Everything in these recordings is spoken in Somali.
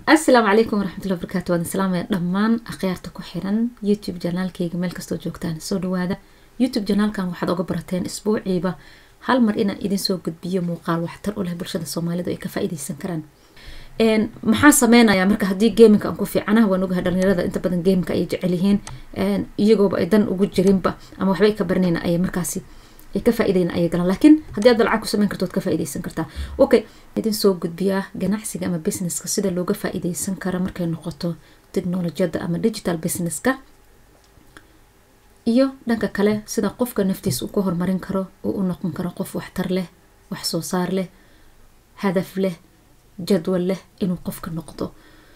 asalaamu calaykum waraxmatullahi wabarakaatu waan islaamaya dhammaan akhyaarta ku xiran youtube janaalkayga meel kastoo joogtaan soo dhawaada youtube janaalkan waxaad oga barateen isbuuciiba hal mar inaan idin soo gudbiyo muuqaal waxtar u leh bulshada soomaalidu ay ka faa-ideysan karaan maxaa sameynayaa marka haddii gaminka aan ku fiicanaha waan ogahay dhalinyarada inta badan gaminka ay jecel yihiin iyagooba ay dan ugu jirinba ama waxba ay ka baranayna ay markaasi ay ka faa-ideyna ayay galaan laakiin haddii aad lacag ku sameyn karto waad ka faa-ideysan kartaa okay idin soo gudbiyaa ganacsiga ama businesska sida looga faa-ideysan kara markay noqoto technolojiyadda ama digital businesska iyo dhanka kale sida qofka naftiis uu ka horumarin karo uu u noqon karo qof waxtar leh wax soo saar leh hadaf leh jadwal leh inuu qofka noqdo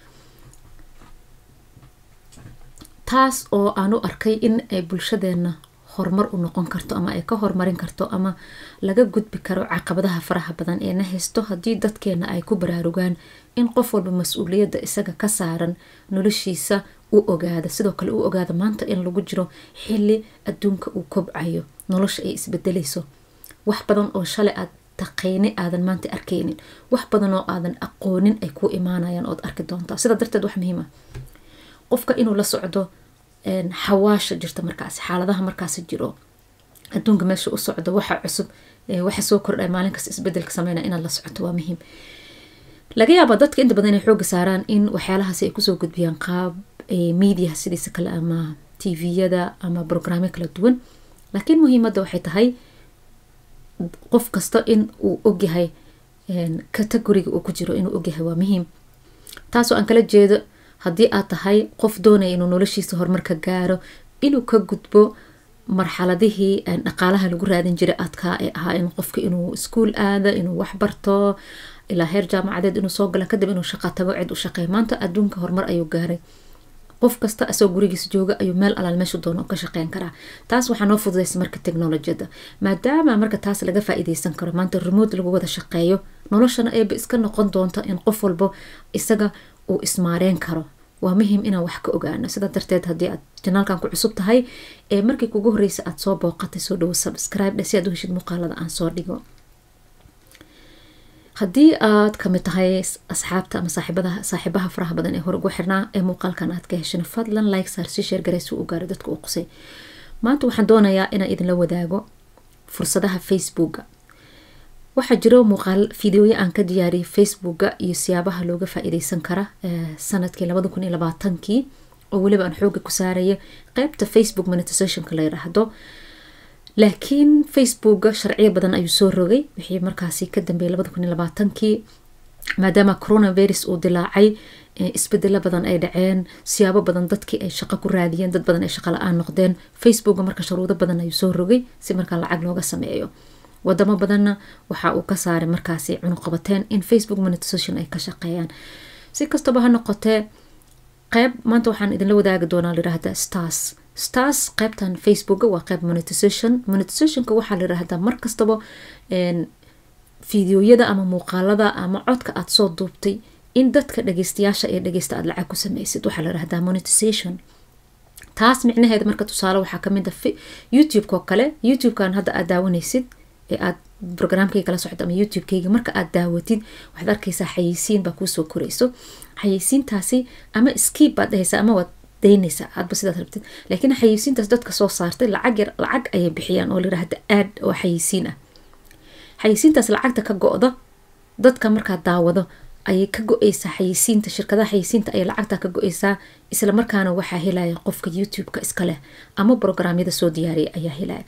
taas oo aan u arkay in ay bulshadeena horumar u noqon karto ama ay ka horumarin karto ama laga gudbi karo caqabadaha faraha badan ee na haysto haddii dadkeena ay ku baraarugaan in qof walba mas-uuliyadda isaga ka saaran noloshiisa u ogaada sidoo kale u ogaada maanta in lagu jiro xili adduunka uu kobcayo nolosha ay isbedelayso wax badan oo shalay aad taqeyni aadan maanta arkeynin wax badan oo aadan aqoonin ay ku imaanayaan ood arki doontaa sidaa darteed wax muhiima qofka inuu la socdo xawaasha jirta markaasi xaaladaha markaasi jiro adduunka meesha u socdo waxa cusub waxa soo kordhay maalin kasta isbedelka sameynaya inaad la socoto waa muhiim laga yaaba dadka inta badan inay xooga saaraan in waxyaalahaasi ay kusoo gudbiyaan qaab mediaha sidiisa kale ama tviyada ama brograamyo kala duwan laakiin muhiimadda waxay tahay qof kasta in uu ogyahay categoriga uu ku jiro inuu ogyahay waa muhiim taasoo aan kala jeedo haddii aad tahay qof doonaya inuu noloshiisa horumarka gaaro inuu ka gudbo marxaladihii dhaqaalaha lagu raadin jiray adkaa ee ahaa in qofka inuu iskuol aado inuu waxbarto ilaa heer jaamacadeed inuu soo gala kadib inuu shaqa tago cid u shaqeey maanta adduunka horumar ayuu gaaray qof kasta asagoo gurigiisa jooga ayuu meel alaal meeshu doono ka shaqeyn karaa taas waxaa noo fududaysa marka technolojiyadda maadaama marka taas laga faa-ideysan karo maanta remote lagu wada shaqeeyo noloshana eeba iska noqon doonta in qof walbo isaga uu ismaareen karo waa muhiim inaan wax ka ogaano sidaa darteed haddii aad janaalkan ku cusub tahay ee markii kugu horreysa aada soo booqatay soo dhawo subscribe dhe si aad u heshid muuqaalada aan soo dhigo haddii aad kamid tahay asxaabta ama saaxiibadaha saaxiibaha faraha badan ee hore ugu xirnaa ee muuqaalkan aad ka heshana fadlan like saar si sheer garay si u gaaro dadka uu qusay maanta waxaan doonayaa inaan idinla wadaago fursadaha facebooka waxaa jiro muuqaal fideoya aan ka diyaariyay facebooka iyo siyaabaha looga faa-ideysan kara sanadkii labada kun iyo labaatankii oo weliba aan xooga ku saaraya qeybta facebook monetizationka la yiraahdo laakiin facebooka sharciyo badan ayuu soo rogay wixii markaasi ka dambeeyay labada kun iyo labaatankii maadaama coronavirus uu dilaacay isbedelo badan ay dhaceen siyaabo badan dadkii ay shaqo ku raadiyeen dad badan ay shaqo la-aan noqdeen facebooka marka shuruudo badan ayuu soo rogay si markaa lacag looga sameeyo wadamo badanna waxa uu ka saaray markaasi cunuqabateen in facebook monetization ay ka shaqeeyaan si kastaba ha noqotee qeyb maanta waxaan idinla wadaagi doonaa layirahdaa stars stars qeybtan facebooka waa qeyb monetization monetizationka waxaa layirahdaa markastaba fideoyada ama muuqaalada ama codka aada soo duubtay in dadka dhageystayaasha ee dhageysta aada lacag ku sameysid waxaa layirahdaa monetization taas micnaheeda marka tusaale waxaa kamid a youtube-ko kale youtube-kan hadda aad daawanaysid ee aad brograamkayga kala socdo ama youtube-kayga marka aad daawatid waxaad arkaysaa xayeysiin baa kuusoo korayso xayeysiintaasi ama skiib baad dhahaysaa ama waad daynaysaa aadba sidaad rabtid laakiin xayeysiintaas dadka soo saartay lacag yar lacag ayay bixiyaan oo layirahda aad oo xayeysiin ah xayeysiintaas lacagta ka go-do dadka markaad daawado ayay ka go-eysaa xayeysiinta shirkadaha xayeysiinta ayay lacagta ka go-eysaa isla markaana waxaa helaya qofka youtube-ka iska leh ama brograamyada soo diyaariyay ayaa helaya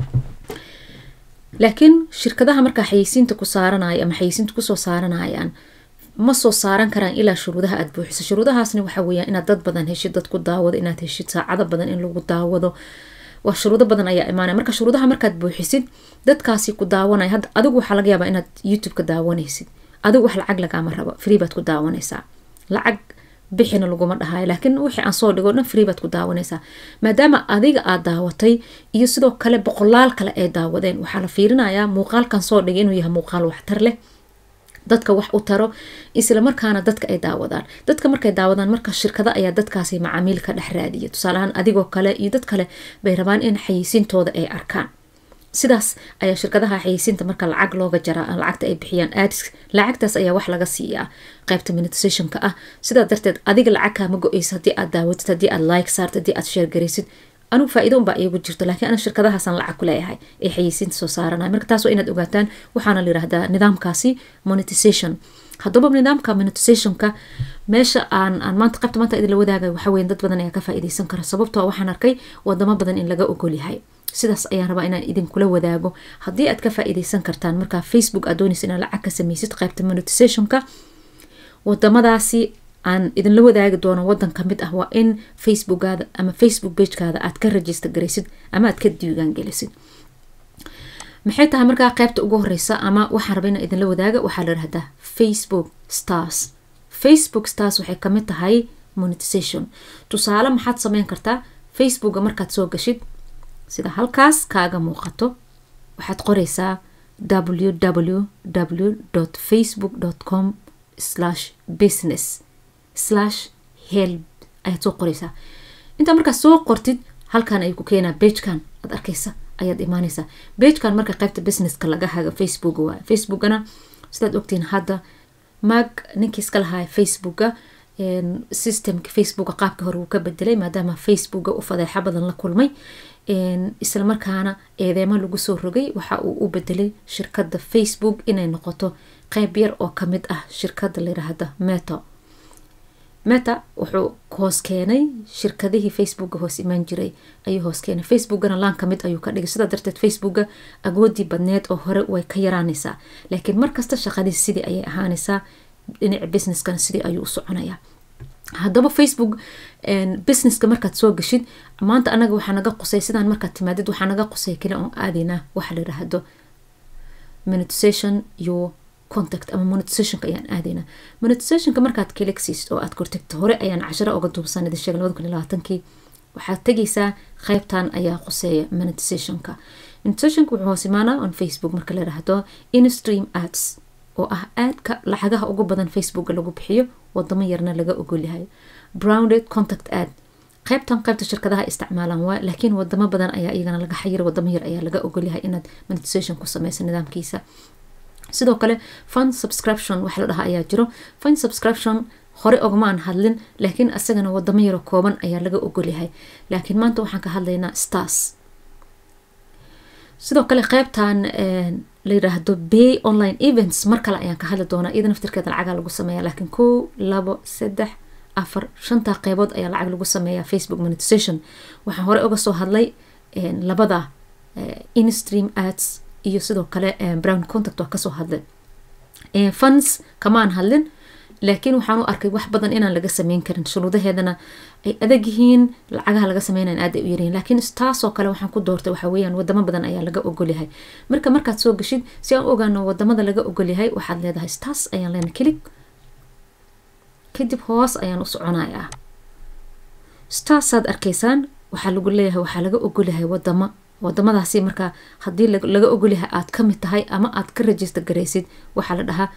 laakiin shirkadaha markaa xayeysiinta ku saaranaya ama xayeysiinta kusoo saaranayaan ma soo saaran karaan ilaa shuruudaha aada buuxiso shuruudahaasna waxaa weyaan inaad dad badan heshid dad ku daawado inaad heshid saacado badan in lagu daawado waa shuruudo badan ayaa imaanaya marka shuruudaha markaad buuxisid dadkaasi ku daawanaya hadda adigu waxaa laga yaabaa inaad youtube-ka daawanaysid adigu wax lacag lagaama rabo free baad ku daawanaysaa lacag bixina laguma dhahayo laakiin wixii aan soo dhigo dhan free baad ku daawanaysaa maadaama adiga aad daawatay iyo sidoo kale boqolaal kale ay daawadeen waxaa la fiirinayaa muuqaalkan soo dhigay inuu yahay muuqaal waxtar leh dadka wax u taro isla markaana dadka ay daawadaan dadka markay daawadaan marka shirkado ayaa dadkaasi macaamiil ka dhex raadiya tusaaleahaan adigoo kale iyo dad kale bay rabaan in xayeysiintooda ay arkaan sidaas ayaa shirkadaha xayeysiinta marka lacag looga jaraa lacagta ay bixiyaan ads lacagtaas ayaa wax laga siiyaa qaybta monetizationka ah sidaa darteed adiga lacag kaama go-eysa haddii aad daawatid haddii aad like saartid haddii aad sheer garaysid anugu faa-iida unbaa iigu jirto laakiin ana shirkadahaasaan lacag ku leeyahay ee xayeysiinta soo saaranaya marka taas waa inaad ogaataan waxaana la yihahdaa nidaamkaasi monetization haddaba nidaamka monetizationka meesha aan aan maanta qaybta maanta idinla wadaagay waxa weyan dad badan ayaa ka faa-iideysan kara sababtoo waxaan arkay wadamo badan in laga ogol yahay sidaas ayaan rabaa inaan idinkula wadaago haddii aad ka faa-iideysan kartaan markaa facebook aad doonaysa inaad lacag ka sameysid qaybta monetizationka wadamadaasi aan idinla wadaagi doono wadan kamid ah waa in facebookaada ama facebook bagekaada aad ka register garaysid ama aad ka diiwaan gelisid maxay tahay markaa qaybta ugu horeysa ama waxaan raba inaan idinla wadaaga waxaa la dhahdaa facebook stars facebook stars waxay kamid tahay monetization tusaale maxaad sameyn kartaa facebooka markaad soo gashid sida halkaas kaaga muuqato waxaad qoreysaa www facebook com business help ayaad soo qoreysaa intaa markaad soo qortid halkan ayuu ku keenaa begekan aad arkeysa ayaad imaaneysaa begekan marka qaybta businesska laga haga facebook waay facebookana sidaad ogtiin hadda mag ninkii iska lahaa facebooka systemka facebooka qaabka hore wuu ka bedelay maadaama facebooka u fadeexa badan la kulmay isla markaana eedeemo lagu soo rogay waxa uu u bedelay shirkadda facebook inay noqoto qeyb yar oo kamid ah shirkadda layiraahda meto meta wuxuu hoos keenay shirkadihii facebooka hoos imaan jiray ayuu hoos keenay facebookana laan kamid ayuu ka dhigay sidaa darteed facebooka agoodii badneed oo hore way ka yaraanaysaa laakiin markasta shaqadiis sidii ayay ahaanaysaa dhinaca businesskana sidii ayuu u soconayaa haddaba facebook businesska markaad soo gashid maanta anaga waxaa naga qusay sidaan markaad timaadid waxaa naga qusay kale oon aadaynaa waxa la yiraahdo monetization your contact ama monetizationka ayaan aadaynaa monetizationka markaad kiligsiisid oo aad kortagto hore ayaan casharo oga duubsan idin sheegay labada kun iyo labaatankii waxaad tegaysaa qeybtan ayaa quseeya monetizationka monetizationka wuxuu hoos imaanaa on facebook marka la yiraahdo instream ads oo ah aadka lacagaha ugu badan facebooka lagu bixiyo wadamo yarna laga ogolyahay browned contact ad qaybtan qaybta shirkadaha isticmaalaan waa laakiin wadamo badan ayaa iyagana laga xayira wadamo yar ayaa laga ogolyahay inaad monetization ku sameysa nidaamkiisa sidoo kale fund subscription waxa la dhahaa ayaa jiro fund subscription hore ogmaan hadlin laakiin asagana wadamo yaro kooban ayaa laga ogolyahay laakiin maanta waxaan ka hadlaynaa stars sidoo kale qeybtan la yiraahdo bay online events mar kale ayaan ka hadli doonaa iyada naftirkeeda lacagaa lagu sameeya laakiin kow labo saddex afar shantaa qeybood ayaa lacag lagu sameeyaa facebook monetization waxaan hore uga soo hadlay labada instream ads iyo sidoo kale brown contact waa kasoo hadlay funds kamaan hadlin laakiin waxaan u arkay wax badan inaan laga sameyn karin shuruudaheedana ay adag yihiin lacagaha laga sameynayan aad ay u yaryihin laakiin taasoo kale waxaan ku doortay waxa weeyaan wadamo badan ayaa laga ogolyahay marka markaad soo gashid si aan u ogaano wadamada laga ogolyahay waxaad leedahay stars ayaan leena kelig kadib hoos ayaan u soconayaa starsaad arkaysaan waxaa lagu leeyahay waxaa laga ogolyahay wadamo wadamadaasi markaa haddii laga ogolyahay aad kamid tahay ama aad ka register garaysid waxaa la dhahaa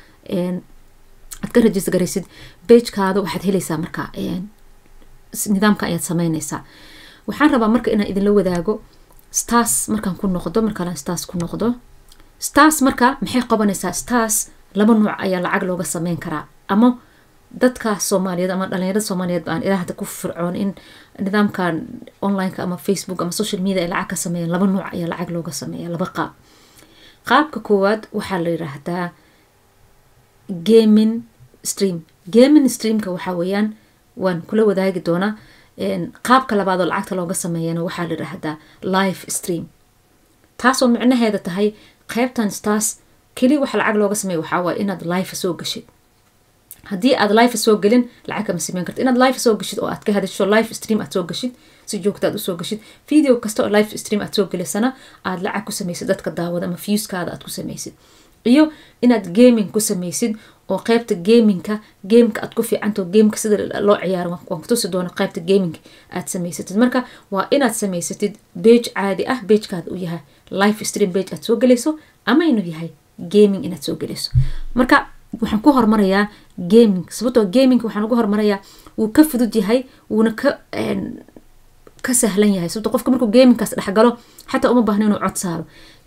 aad ka register garaysid bagekaada waxaad helaysaa markaa nidaamka ayaad sameyneysaa waxaan rabaa marka inaan idinla wadaago stars markaan ku noqdo markaan stars ku noqdo stars marka maxay qabanaysaa stars laba nuuc ayaa lacag looga sameyn karaa ama dadka soomaaliyeed ama dhalinyarada soomaaliyeed baan ilaahda ku fircoon in nidaamkan onlineka ama facebook ama social media ay lacag ka sameeyaan laba nuuc ayaa lacag looga sameeya laba qaab qaabka koowaad waxaa la yiraahdaa gaming stream gaming streamka waxaa weeyaan waan kula wadaagi doonaa qaabka labaad oo lacagta looga sameeyana waxaa la yiraahdaa live stream taasoo micnaheeda tahay qeybtan stars keli waxa lacag looga sameeya waxaa waay inaad live soo gashid haddii aad life soo gelin lacag kama sameyn karta inaad life soo gashid oo aad ka hadasho live stream aad soo gashid si joogta aad usoo gashid video kasta oo live stream aad soo gelisana aad lacag ku sameysid dadka daawada ama viewskaada aad ku sameysid iyo inaad gaming ku sameysid oo qeybta gamingka gameka aad ku fiicanto gameka sida loo ciyaaro waan kutusi doona qeybta gaming aad sameysatid marka waa inaad sameysatid bage caadi ah bagekaada u yahay live stream bage aad soo gelayso ama inuu yahay gaming inaad soo gelayso marka waxaan ku hormarayaa gaming sababtoo gaming waxaan ugu hormarayaa wuu ka fudud yahay wuuna ka ka sahlan yahay sababto qofka markuu gamingkaas dhexgalo xataa uma baahna inuu cod saaro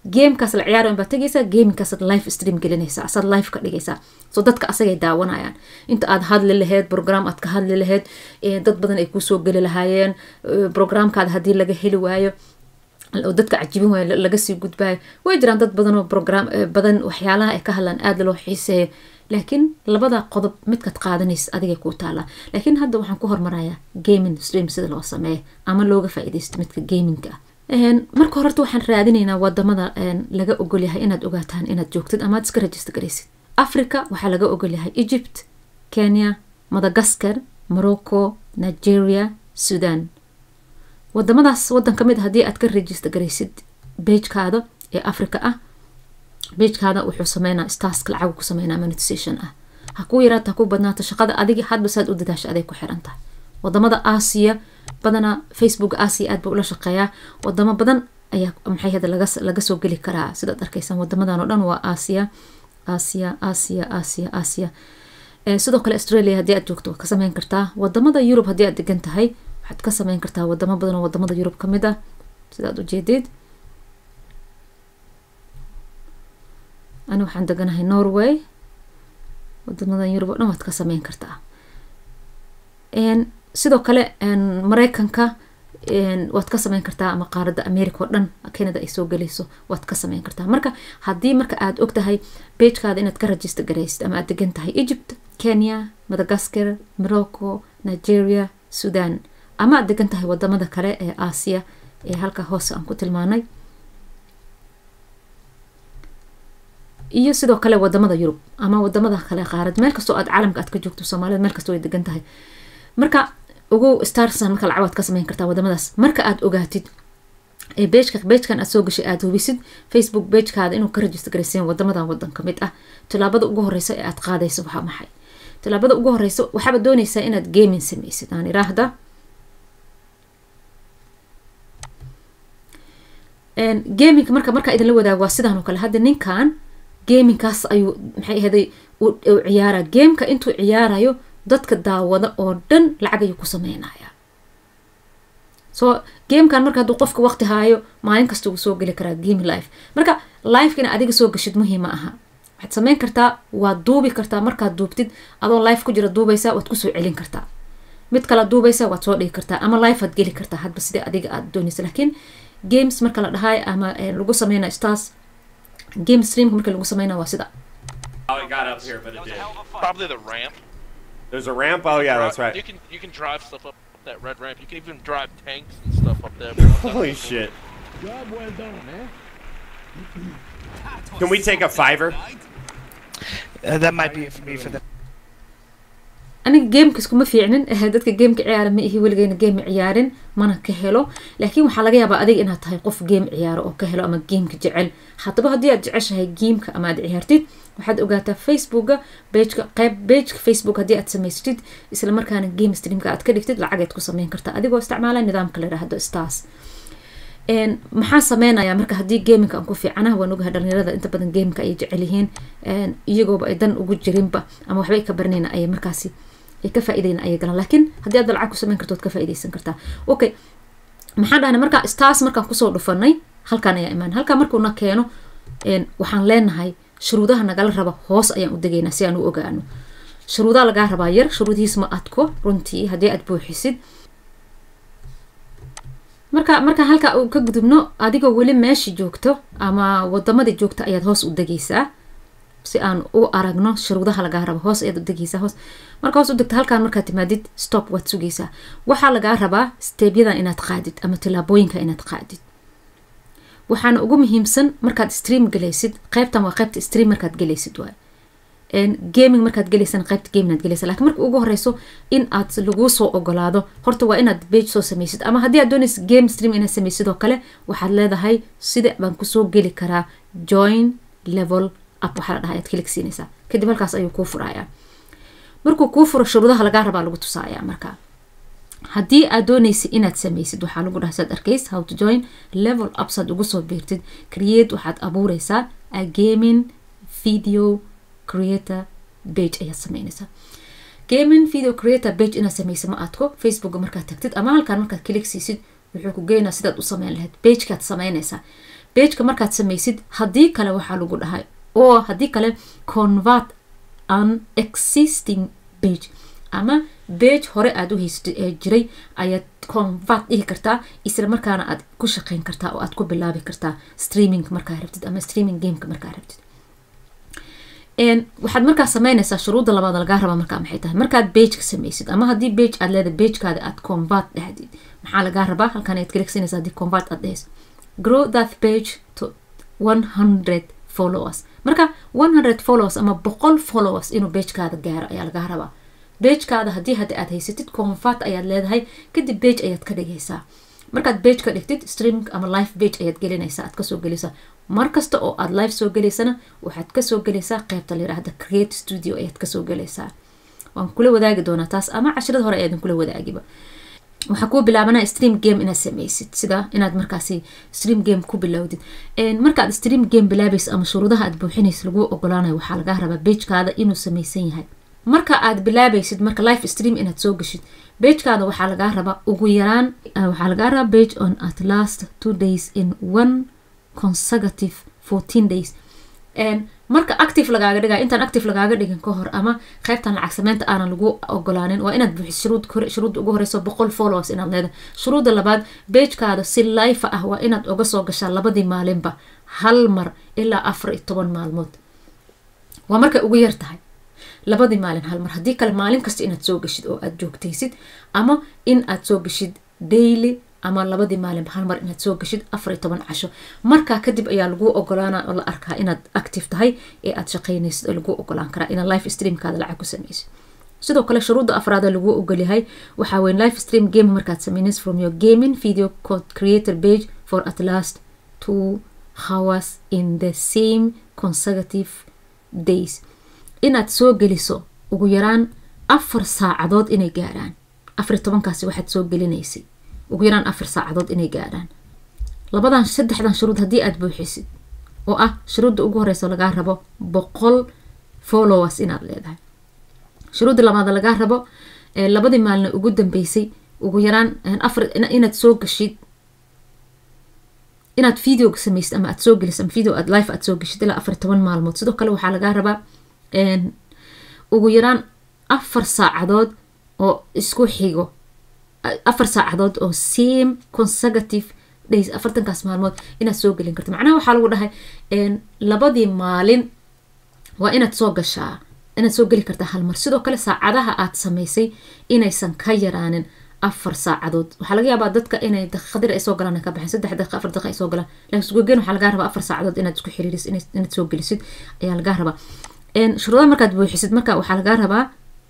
gamekaas la ciyaarayo baad tegaysaa gamingkaasaad live stream gelinaysaa asaad live ka dhigaysaa so dadka asagay daawanayaan inta aad hadli lahayd program aad ka hadli lahayd dad badan ay kusoo geli lahaayeen programkaada haddii laga heli waayo oo dadka cajibin waayo laga sii gudbaayo way jiraan dad badan oo program badan waxyaalaha ay ka hadlaan aada loo xiiseeyo laakiin labada qodob midkaad qaadanaysa adigay kuu taalaa laakiin hadda waxaan ku hormarayaa gaming stream sida loo sameeyo ama looga faa-idaysto midka gaminga ah marka horeta waxaan raadinaynaa wadamada laga ogolyahay inaad ogaataan inaad joogtid amaad iska rajista garaysid africa waxaa laga ogolyahay egypt kenya madagaskar morocco nigeria sudan wadamadaas wadan ka mid a haddii aad ka rajista garaysid beijkaada ee africa ah beijkaada wuxuu sameynaa staska lacag ku sameynaa monetization ah ha kuu yaraata ha kuu badnaato shaqada adigi hadba saad u dadaasha aday ku xiran tahay wadamada aasiya badanaa facebook aasiya aad buu ula shaqeeyaa wadamo badan ayaa maxay hada laga laga soo geli karaa sidaad arkaysaan wadamadan oo dhan waa aasiya aasiya aasiya aasiya aasiya sidoo kale australia haddii aad joogto waad ka sameyn kartaa wadamada yurub haddii aad degan tahay waxaad ka sameyn kartaa wadamo badan oo wadamada yurub ka mid ah sidaad ujeedid ani waxaan deganahay norway wadamadan yurub oo dhan waad ka sameyn kartaa sidoo kale mareykanka waad ka sameyn kartaa ama qaaradda america oo dhan canada ay soo gelayso waad ka sameyn kartaa marka haddii marka aad og tahay beijkaada inaad ka rajista garaysid ama aad degan tahay egypt kenya madagaskar morocco nigeria sudan ama aad degan tahay wadamada kale ee aasiya ee halka hoose aan ku tilmaanay iyo sidoo kale wadamada yurub ama wadamada kale qaarad meel kastoo aad caalamka aad ka joogto soomaalida meel kastoo ay degan tahay marka ugu starsan marka lacag waad ka sameyn kartaa wadamadaas marka aad ogaatid bejka bejkan aad soo gashay aad hubisid facebook bejkaada inuu ka rajista garayseen wadamadan wadan ka mid ah tilaabada ugu horeysa ee aad qaadayso waxaa maxay tilaabada ugu horeysa waxaaba dooneysaa inaad gaming sameysid aan iraahda gamingka marka markaa idinla wadaago waa sidaan oo kale hadda ninkan gamingkaas ayuu maxay ahaday u ciyaara gameka intuu ciyaarayo dadka daawada oo dhan lacag ayuu ku sameynaya so gamekan marka hadduu qofka waqti haayo maalin kasta uu soo geli karaa game life marka lifeka ina adiga soo gashid muhiima aha waxaad sameyn kartaa waad duubi kartaa markaad duubtid adoo life ku jira duubaysa waad kusoo celin kartaa mid kala duubaysa waad soo dhigi kartaa ama life aad geli kartaa hadba sidai adiga aad doonaysa laakiin games marka la dhahayo ama lagu sameynayo stars game streamka marka lagu sameynayo waa sida How it got up here, but it did. Probably the ramp. There's a ramp. Oh yeah, that's You right. can you can drive stuff up that red ramp. You can even drive tanks and stuff up there. bro. Holy shit! Job well done, man. Can we take a fiver? Uh, that might be for me for the aniga gameka iskuma fiicnin eh, dadka gameka ciyaara ma ihi weligeyna game ciyaarin mana ka helo laakiin waxaa laga yaabaa adiga inaad tahay qof game ciyaaro oo ka helo ama gameka jecel haddaba haddii aad jeceshahay gameka ama aad ciyaartid waxaad ogaataa facebooka bejka qeyb bejka facebook haddii aad samaysatid isla markaana game streamka aad ka dhigtid lacageed ku sameyn kartaa adigoo isticmaala nidaamka la yidhaahdo stars Een, maxaa sameynayaa marka haddii gaminka aan ku fiicanaha waan ogahay dhalinyarada inta badan gameka ay jecel yihiin een, iyagooba ay dan ugu jirinba ama waxba ay ka baranayna ay markaasi ay ka faa'iidayna ayay galaan laakiin haddii aad lacag ku sameyn karto waad ka faa'iidaysan kartaa okay maxaan dhahnay marka stars markaan kusoo dhufanay halkaan ayaa imaan halkaan markuuna keeno een, waxaan leenahay shuruudaha nagala raba hoos ayaan u degaynaa si aan u ogaano shuruudaha lagaa rabaa yar shuruudihiis ma adko runtii haddii aad buuxisid marka marka halka uu ka gudubno adigoo weli meesha joogto ama wadamadii joogta ayaad hoos u degaysaa si aan u aragno shuruudaha lagaa rabo hoos ayaad u degaysaa hoos marka hoos u degto halkaan markaad timaadid stop waad sugaysaa waxaa lagaa rabaa steebyadan inaad qaadid ama tilaabooyinka inaad qaadid waxaana ugu muhiimsan markaad stream galaysid qeybtan waa qeybta stream markaad galaysid waay gaming markaad gelaysana qaybta gaming aad gelaysa lakiin marka ugu horeyso in aad laguu soo ogolaado horta waa inaad page soo sameysid ama haddii aad doonaysa game stream inaad sameysid oo kale waxaad leedahay sida baan kusoo geli karaa join level up waxaa la dhahay aad kalik siinaysaa kadib halkaas ayuu kuu furayaa markuu kuu furo shuruudaha lagaa rabaa lagu tusaaya marka haddii aad doonaysa inaad sameysid waxaa lagu dhahay saad arkays how to join level up saad ugu soo biirtid create waxaad abuureysaa a gaming video creator page ayaad sameynaysaa gaming video creator page inaad sameysa ma aadko facebooka markaad tagtid ama halkaan markaad click siisid wuxuu ku geynaa sidaad u sameyn lahayd pagekaad sameynaysaa bageka markaad samaysid haddii kale waxaa lagu dhahay oo haddii kale convert an existing page ama bage hore aada u haysatid ee jiray ayaad convert dhihi kartaa isla markaana aad ku shaqeyn kartaa oo aad ku bilaabi kartaa streaming markaa rabtid ama streaming gameka markaa rabtid waxaad markaa sameynaysaa shuruudda labaad lagaa rabaa markaa maxay tahay markaad bageka samaysid ama haddii bage aad leedahay bagekaada aad convert dhahdid maxaa lagaa rabaa halkan ayaad kaligsanaysaa haddii convert aad dhehayso grow that page to one hundred followers marka one hundred followers ama boqol followers inuu bagekaada gaaro ayaa lagaa rabaa bagekaada haddii hadda aad haysatid convert ayaad leedahay kadib bage ayaad ka dhigaysaa markaad bage ka dhigtid streaming ama live bage ayaad gelinaysaa aad kasoo gelaysaa markasta oo aad live soo gelaysana waxaad kasoo gelaysaa qeybta layirahda create studio ayaad kasoo gelaysaa waan kula wadaagi doonaa taas ama cashirada hore ayaadan kula wadaagiba waxaa kuu bilaabanaa stream game inaad sameysid sida inaad markaasi stream game ku bilowdid markaad stream game bilaabaysa ama shuruudaha aad buuxinaysa laguu ogolaanayo waxaa lagaa rabaa bagekaada inuu sameysan yahay marka aad bilaabaysid marka life stream inaad soo gashid bagekaada waxaa lagaa rabaa ugu yaraan waxaa lagaa rabaa bage on at last two days in one consecutive fourteen days marka active lagaaga dhiga intaan active lagaaga dhigin ka hor ama qeybtan lacag sameynta aanan lagu ogolaanin waa inaad buuxis shuruud shuruudda ugu horeyso boqol followers inaad leedahay shuruudda labaad bagekaada si life ah waa inaad uga soo gashaa labadii maalinba hal mar ilaa afar iyo toban maalmood waa markay ugu yar tahay labadii maalin hal mar haddii kale maalin kasta inaad soo gashid oo aad joogtaysid ama in aad soo gashid daily ama labadii maalin hal mar inaad soo gashid afar iyo toban casho markaa kadib ayaa lagu ogolaana oo la arkaa inaad active tahay ee aad shaqeynaysid oo lagu ogolaan karaa inaad life streamkaada lacag ku sameysid sidoo kale shuruudda afraada lagu ogolyahay waxaa weyn life stream game markaad sameynaysid from your gaming video code creator page for at last two hours in the same consecutive days inaad soo geliso ugu yaraan afar saacadood inay gaarhaan afar iyo tobankaasi waxaad soo gelinaysay ugu yaraan afar saacadood inay gaarhaan labadan saddexdan shuruud haddii aad buuxisid oo ah shuruudda ugu horeysa lagaa rabo boqol followers inaad leedahay shuruudda labaad lagaa rabo labadii maalina ugu dambeysay ugu yaraan afar inaad soo gashid inaad video samaysid ama aad soo gelisid ama video aad life aad soo gashid ilaa afar toban maalmood sidoo kale waxaa lagaa rabaa ugu yaraan afar saacadood oo isku xigo afar saacadood oo same consecutive days afartankaas maalmood inaad soo gelin karto macnaha waxaa lagu dhahay labadii maalin waa inaad soo gashaa inaad soo geli kartaa hal mar sidoo kale saacadaha aad samaysay inaysan ka yaraanin afar saacadood waxaa laga yaabaa dadka inay daqiiqadir ay soo galaan ka baxeen saddex daqiiqa afar daqiiqa ay soo galaan laakiin isgogen waxaa lagaa rabaa afar saacadood inaad isku xiriirisid inaad soo gelisid ayaa lagaa rabaa shuruudaha markaad buuxisid marka waxaa lagaa rabaa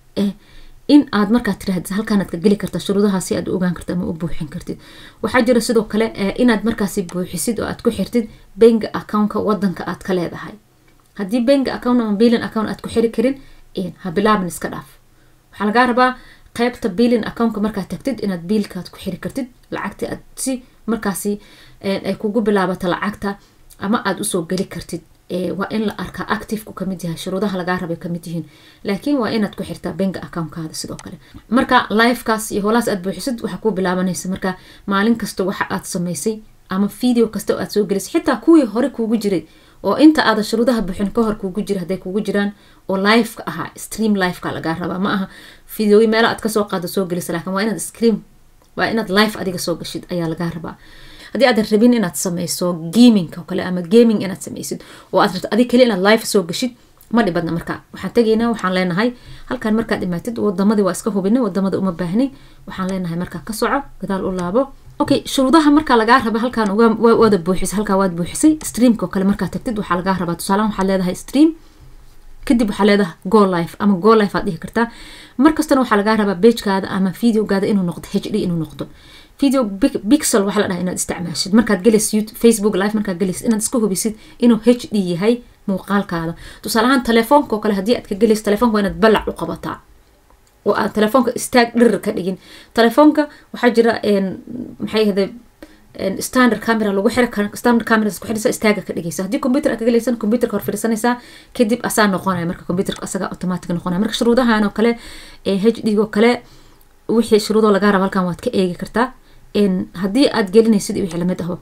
in aad markaad tiraahd halkaanaad ka geli karta shuruudaha si aad u ogaan karta ama u buuxin kartid waxaa jira sidoo kale inaad markaasi buuxisid oo aad ku xirtid benga accountka wadanka aad ka leedahay haddii benga account ama bilin account aad ku xiri karin ha bilaabin iska dhaaf waxaa lagaa rabaa qeybta bilin accountka markaad tagtid inaad biilkaad ku xiri kartid lacagta aad si markaasi ay kugu bilaabato lacagta ama aada usoo geli kartid waa in la arkaa activeku kamid yahay shuruudaha lagaa rabay kamid yihiin laakiin waa inaad ku xirtaa benga accountkaada sidoo kale marka livekaas iyo holaas aad buuxisid waxaa ku bilaabanaysa marka maalin kasta waxa aad samaysay ama video kasta oo aad soo gelisay xitaa kuwii hore kuugu jiray oo inta aada shuruudaha buuxin ka hor kuugu jira hadday kuugu jiraan oo liveka ahaa stream liveka lagaa rabaa ma aha videoyi meelo aad kasoo qaado soo gelisa laakiin waa inaad stream waa inaad live adiga soo gashid ayaa lagaa rabaa haddii aadan rabin inaad sameyso gaming oo kale ama gaming inaad sameysid oo aad rabto adig kale inaad live soo gashid ma dhibadna marka waxaan tegaynaa waxaan leenahay halkan markaad imaatid wadamadii waa iska hubinay wadamada uma baahnay waxaan leenahay markaa ka soco gadaal u laabo okay shuruudaha markaa lagaa raba halkaan waada buuxisay halkaa waad buuxisay streamka oo kale markaad tagtid waxaa lagaa rabaa tusaalahan waxaad leedahay stream kadib waxaa leedahay go life ama go life aad dhihi kartaa markastana waxaa lagaa rabaa bagekaada ama videogaada inuu noqdo h d inuu noqdo video bixel waxaa la dhaha inaad isticmaashid markaad gelaysid facebook live markaad gelaysid inaad iska hubisid inuu h d yahay muuqaalkaada tusaale ahaan telefoonka oo kale haddii aad ka gelaysid telefoonka waa inaad balac u qabataa oo aad telefoonka istaag dhirir ka dhigin telefoonka waxaa jira maxay ahde standard camera lagu xiri standard camera ku xirisa istaaga ka dhigaysa haddii computer aad ka galaysan computerka hor fadhiisanaysaa kadib asaa noqonaya marka computerka asaga automatic noqonaya marka shuruudahan oo kale h d oo kale wixii shuruudoo lagaa raba halkan waad ka eegi kartaa haddii aad gelinaysid wixii lamid aho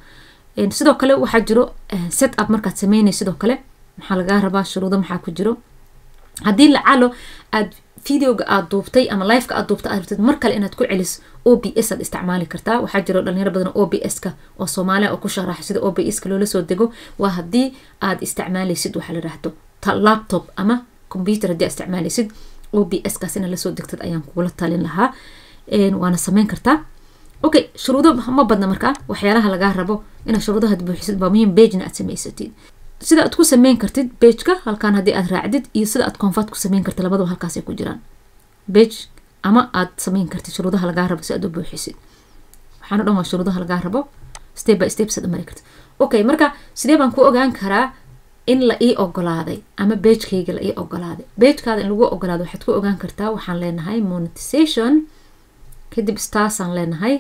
Een, sidoo kale waxaa jiro set up markaad sameynay sidoo kale maxaa lagaa rabaa shuruudo maxaa ku jiro haddii lacalo aad videoga aad duubtay ama liveka aad duubtay aad rabtid mar kale inaad ku celis o b s aad isticmaali kartaa waxaa jiro dhalinyaro badan o b s-ka oo soomaaliya oo ku sharaxa sida o b s-ka loola soo dego waa haddii aad isticmaalaysid waxaa la dhahdo ta- laptop ama computer haddii aad isticmaalaysid o b s-kaas inaad lasoo degtid ayaan kugula talin lahaa Een, waana sameyn kartaa okay shuruudo ma badna markaa waxyaalaha lagaa rabo inaad shuruudaha buuxisid waa muhiim bejna aad samaysatid sida aad ku sameyn kartid bejka halkan haddii aad raacdid iyo sida aad convert ku sameyn kartid labadaba halkaasay ku jiraan bej ama aad sameyn kartid shuruudaha lagaa rabo si aad u buuxisid waxaana dhan waa shuruudaha lagaa rabo step by step saad u mari kartid okay marka sidee baan ku ogaan karaa in la ii ogolaaday ama bejkayga la ii ogolaaday bejkaada in lagu ogolaado waxaad ku ogaan kartaa waxaan leenahay monetization kadib starsaan leenahay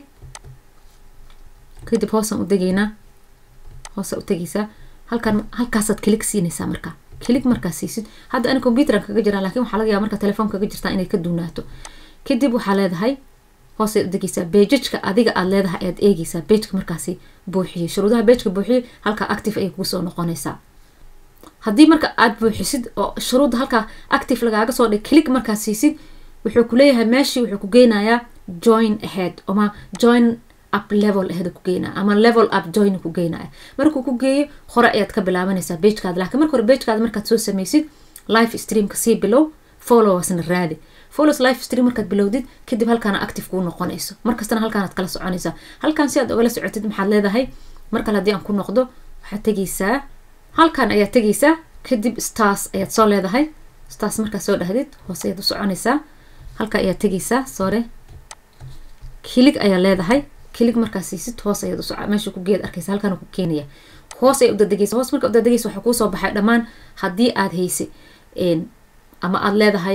kadib hoosaan u degaynaa hoosa u tegaysaa halkan halkaasaad kilig siinaysaa markaa kilig markaa siisid hadda ani computeran kaga jiraan laakiin waxaa laga yaaba markaa telefoon kaga jirtaa inay ka duunaato kadib waxaa leedahay hoosay u degaysaa bejajka adiga aad leedahay ayaad eegaysaa bejka markaasi buuxiyey shuruudaha bejka buuxiyey halkaa active ayay kugu soo noqonaysaa haddii marka aad buuxisid oo shuruudda halkaa active lagaaga soo dhig kilig markaa siisid wuxuu ku leeyahay meeshii wuxuu ku geynayaa join ahead ama join up level ahead ku geynaya ama level up join ku geynaya markuu ku geeyo hore ayaad ka bilaabanaysaa bejkaada laakiin marka hore bejkaada markaad soo sameysid live streamka sii bilow followersna raadi follows live stream markaad bilowdid kadib halkaana active kuu noqonayso markastana halkaanaad kala soconaysaa halkaan si aad ogala socotid maxaad leedahay mar kale haddii aan ku noqdo waxaad tegaysaa halkan ayaad tegaysaa kadib stars ayaad soo leedahay stars markaad soo dhahdid hoose ayaad u soconaysaa halka ayaad tegaysaa sore kilig ayaa leedahay kilig markaa siisid hoos ayaad usoc meesha ku geed arkaysa halkan ku keenaya hoos ayaad udadegaysa hoos marka udadegaysa waxaa kuusoo baxay dhammaan haddii aad haysa ama aad leedahay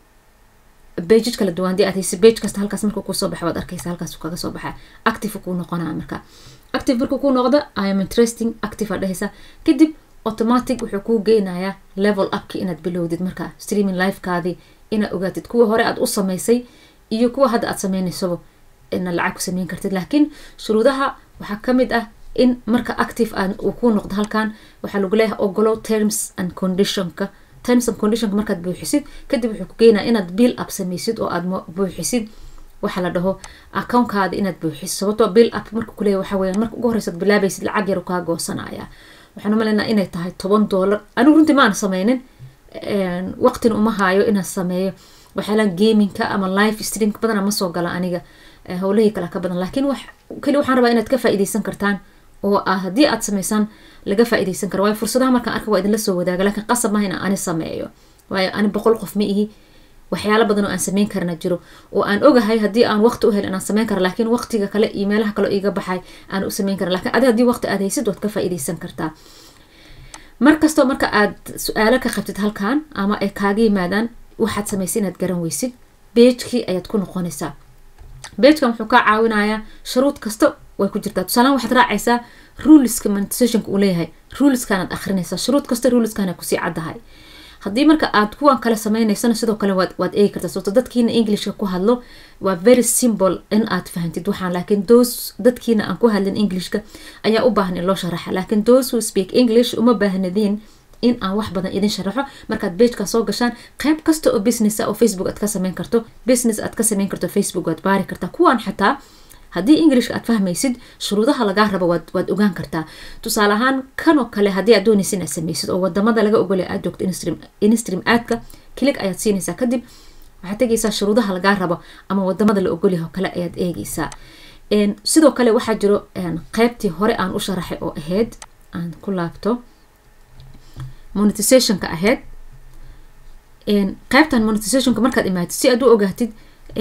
bejaj kala duwan haddii aad haysa bej kasta halkaas markuu kuusoo baxa waad arkaysa halkaas kaga soo baxa active kuu noqonaa marka active markuu kuu noqdo i am interesting active aad dhehaysa kadib automatic wuxuu kuu geynayaa level upki inaad bilowdid marka streaming livekaadii inaad ogaatid kuwa hore aad u sameysay iyo kuwa hadda aad sameynaysaba inaad lacag ku sameyn kartid laakiin shuruudaha waxaa kamid ah in marka active aan uu ku noqdo halkan waxaa lagu leeyahay ogolo terms and conditionka terms and conditionka markaad buuxisid kadib wuxuu ku geynaya inaad bill up sameysid oo aad buuxisid waxa la dhaho accountkaada inaad buuxisid sababtoo bill up marka kuleeyahy waxa weyaan marka ugu horeysaad bilaabaysid lacag yar kaa goosanaya waxaan umaleynaa inay tahay toban dollar anigu runtii maana sameynin waqtina uma haayo inaan sameeyo waxyaalaan gaminka ama live streamka badana ma soo gala aniga howlahii kale ka badan laakiin wax keli waxaan rabaa inaad ka faa'iideysan kartaan oo ah haddii aad sameysaan laga faa'iideysan karo waayo fursadaha markaan arka waa idinla soo wadaaga laakiin qasab maaha inaan ani sameeyo waayo ani boqol qof ma ihi waxyaalo badan oo aan sameyn karana jiro oo aan ogahay haddii aan waqti u hel inaan sameyn kara laakiin waqtiga kale iyo meelaha kale iga baxay aan u sameyn kara lakiin adi haddii waqti aad haysid waad ka faa'iideysan kartaa markastoo marka aad su-aalo ka qabtid halkan ama ay kaaga yimaadaan waxaad samaysay inaad garan weysid bejkii ayaad ku noqonaysaa bejkan wuxuu kaa caawinayaa shuruud kasta way ku jirtaa tusaalahan waxaad raacaysaa ruleska monetizationka uu leeyahay ruleskanaad akrinaysaa shuruud kasta ruleskana kusii caddahay haddii marka aad kuwan kale sameynaysana sidoo kale waad waad eegi kartaa sababto dadkiina englishka ku hadlo waa very simple in aad fahantid waxaan laakiin those dadkiina aan ku hadlin englishka ayaa u baahan in loo sharaxa laakiin those who speak english uma baahnadiin in aan wax badan idin sharaxo markaad bejka soo gashaan qayb kasta oo business oo facebook aad ka sameyn karto business aad ka sameyn karto facebook waad baari kartaa kuwan xataa haddii englishka aad fahmaysid shuruudaha lagaa rabo waad waad ogaan kartaa tusaale ahaan kanoo kale haddii aad doonaysa inaad sameysid oo wadamada laga ogolay aad joogto instream instream aadka kilig ayaad siinaysaa kadib waxaad tegaysaa shuruudaha lagaa rabo ama wadamada la ogolyahay oo kale ayaad eegeysaa sidoo kale waxaa jiro qeybtii hore aan u sharaxay oo ahayd aan ku laabto monetizationka ahayd qeybtan monetizationka markaad imaatid si aad u ogaatid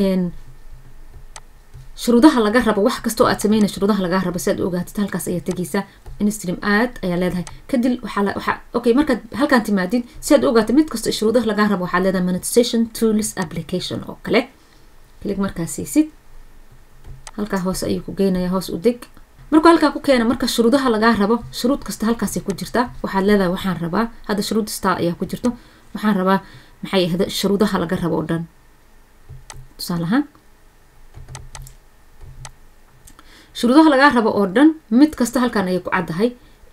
shuruudaha laga rabo wax kasta oo aad sameynay shuruudaha laga rabo si aad u ogaatid halkaas ayaa tegeysaa instream aad ayaa leedahay kadib waxaa waxaa okay markaad halkaan timaadid si aad u ogaatid mid kasta shuruudaha laga rabo waxaad leedahay monetization tools application oo kale kilig markaa siisid halkaa hoose ayuu ku geynaya hoos u deg markuu halkaa ku keena marka shuruudaha lagaa rabo shuruud kasta halkaasay ku jirtaa waxaad leedahay waxaan rabaa hadda shuruud star ayaa ku jirto waxaan rabaa maxay ahda shuruudaha laga rabo oo dhan tusaale ahaan shuruudaha lagaa rabo oo dhan mid kasta halkan ayay ku caddahay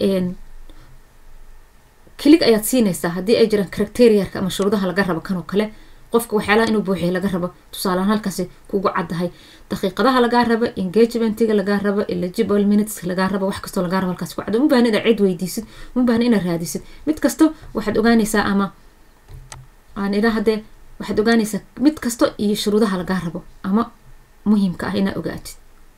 kilig ayaad siinaysaa haddii ay jiraan criteriyarka ama shuruudaha laga rabo kan oo kale qofka waxyaalaha inuu buuxiya laga rabo tusaalehaan halkaasi kugu caddahay daqiiqadaha lagaa rabo engagementiga lagaa rabo eligible minutes lagaa rabo wax kastoo lagaa rabo halkaasi ku cadda uma baahna inaad cid weydiisid uma baahna inaad raadisid mid kasto waxaad ogaanaysaa ama aan ilaa haddee waxaad ogaanaysaa mid kasto iyo shuruudaha lagaa rabo ama muhiimka ah inaad ogaatid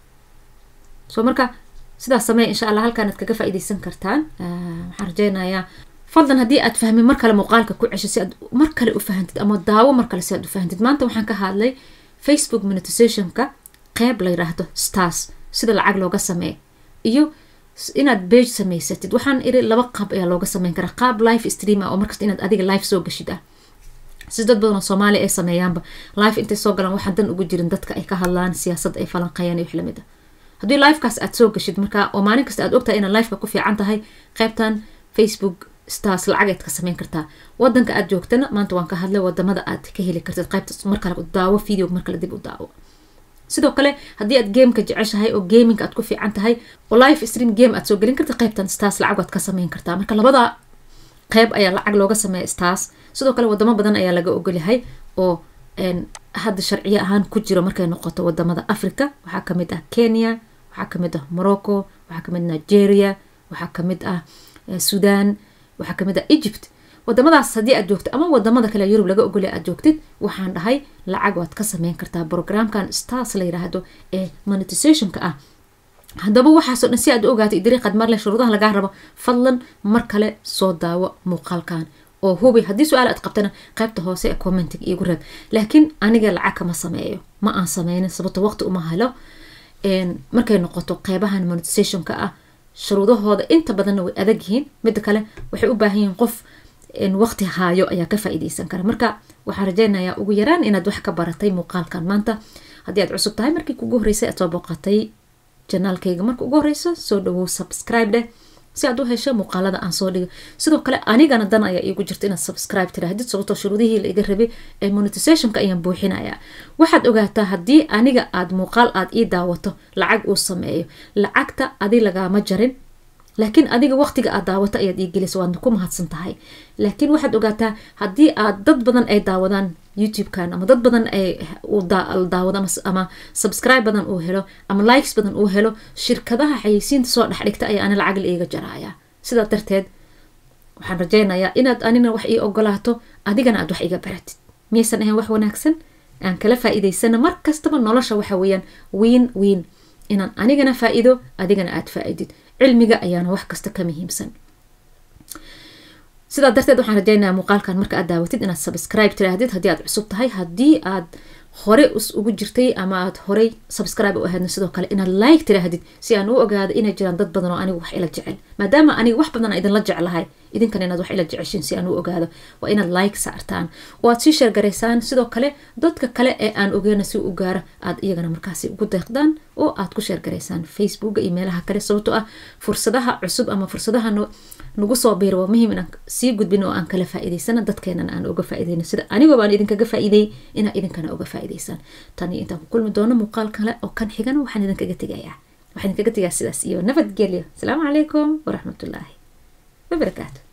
so marka sidaas sameeya insha allah halkaanaad kaga faa'iidaysan kartaan waxaan rajeynayaa fadlan haddii aad fahmin mar kale muuqaalka ku cesho si aad mar kale u fahantid ama daawo mar kale si aad u fahantid maanta waxaan ka hadlay facebook monetizationka qeyb la yiraahdo stars sida lacag looga sameeyo iyo inaad bage samaysatid waxaan iri laba qaab ayaa looga sameyn karaa qaab life stream ah oo markasta inaad adiga life soo gashid ah si dad badan oo soomaaliya ay sameeyaanba life intay soo galaan waxaan dan ugu jirin dadka ay ka hadlaan siyaasadda ay falanqayaan iyo wax lamid ah haddii lifekaas aad soo gashid marka oo maalin kasta aad ogtahay inaad lifeka ku fiican tahay qeybtan facebook stars lacageed ka sameyn kartaa wadanka aad joogtana maanta waan ka hadlay wadamada aad ka heli kartid qaybta markale daawo video markale dib u daawo sidoo kale haddii aad gameka jeceshahay oo gaminga aad ku fiican tahay oo life stream game aad soo gelin kartid qaybtan stars lacag waad ka sameyn kartaa marka labada qeyb ayaa lacag looga sameeya stars sidoo kale wadamo badan ayaa laga ogolyahay oo hadda sharciyo ahaan ku jiro markay noqoto wadamada africa waxaa kamid ah kenya waxaa kamid ah morocco waxaa kamid nigeria waxaa kamid ah sudan waxaa kamid ah egypt wadamadaas haddii aad joogto ama wadamada kale yurub laga ogolya aad joogtid waxaan dhahay lacag waad ka sameyn kartaa programkan stars la yiraahdo ee monetizationka ah haddaba waxaasoo dhan si aad u ogaatay dariiqaad marle shuruudaha lagaa rabo fadlan mar kale soo daawo muuqaalkan oo hubi haddii su-aal aad qabtana qaybta hoose ee commentig iigu reeb laakiin aniga lacag kama sameeyo ma aan sameynin sababto waqti uma helo markay noqoto qeybahan monetizationka ah shuruudahooda inta badanna way adag yihiin midda kale waxay u baahan yihiin qof waqti haayo ayaa ka faa'iideysan kara marka waxaan rajeynayaa ugu yaraan inaad wax ka baratay muuqaalkan maanta haddii aad cusub tahay markii kugu horreysay aad soo booqatay janaalkayga marka ugu horeyso soo dhawow subscribe dheh si aad u hesho muuqaalada aan soo dhigo sidoo kale anigana dan ayaa iigu jirta inaad subscribe tirahdid sababtoo shuruudihii la iga rabay ee monetizationka ayaan buuxinayaa waxaad ogaataa haddii aniga aad muuqaal aad ii daawato lacag uu sameeyo lacagta adi lagaama jarin laakiin adiga waqtiga aad daawato ayaad ii gelisa waadna ku mahadsan tahay laakiin waxaad ogaataa haddii aad dad badan ay daawadaan youtubekan ama dad badan ay daawado ama subscribe badan uu helo ama likes badan uu helo shirkadaha xayeysiinta soo dhexdhigta ayaa ani lacag la iiga jaraya sidaa darteed waxaan rajeynayaa inaad anina wax ii ogolaato adigana aad wax iga baratid miyaysan ahayn wax wanaagsan aan kala faa'iidaysana mar kastaba nolosha waxa weeyaan wiin wiin inaan anigana faa'iido adigana aad faa'iidid cilmiga ayaana wax kasta ka muhiimsan sidaa darteed waxaan rajeynayaa muuqaalkan marka aad daawatid inaad subscribe tiraahdid haddii aad cusub tahay haddii aad hore ugu jirtay ama aad horey subscribe u ahaydna sidoo kale inaad like tiraahdid si aan u ogaado inay jiraan dad badan oo anigu wax ila jecel maadaama aniga wax badan idinla jeclahay idinkan inaad wax ila jeceshiin si aan u ogaado waa inaad like saartaan oo aad sii sheergaraysaan sidoo kale dadka kale ee aan ogeyna si u gaaro aad iyagana markaasi ugu deeqdaan oo aad ku sheergaraysaan facebooka iyo meelaha kale sababtoo ah fursadaha cusub ama fursadaha nagu soo biira waa muhiim inaan sii gudbin oo aan kala faa'iidaysana dadkeenana aan uga faa'iidayno sida anigoo baan idinkaga faa'iideeyey inaa idinkana uga faa'iidaysaan tan iyo intaan ku kulmi doono muuqaal kale oo kan xigana waxaan idinkaga tegayaa waxaan idinkaga tegaa sidaas iyo nabadgelyo asalaamu calaykum waraxmatullaahi wabarakaatu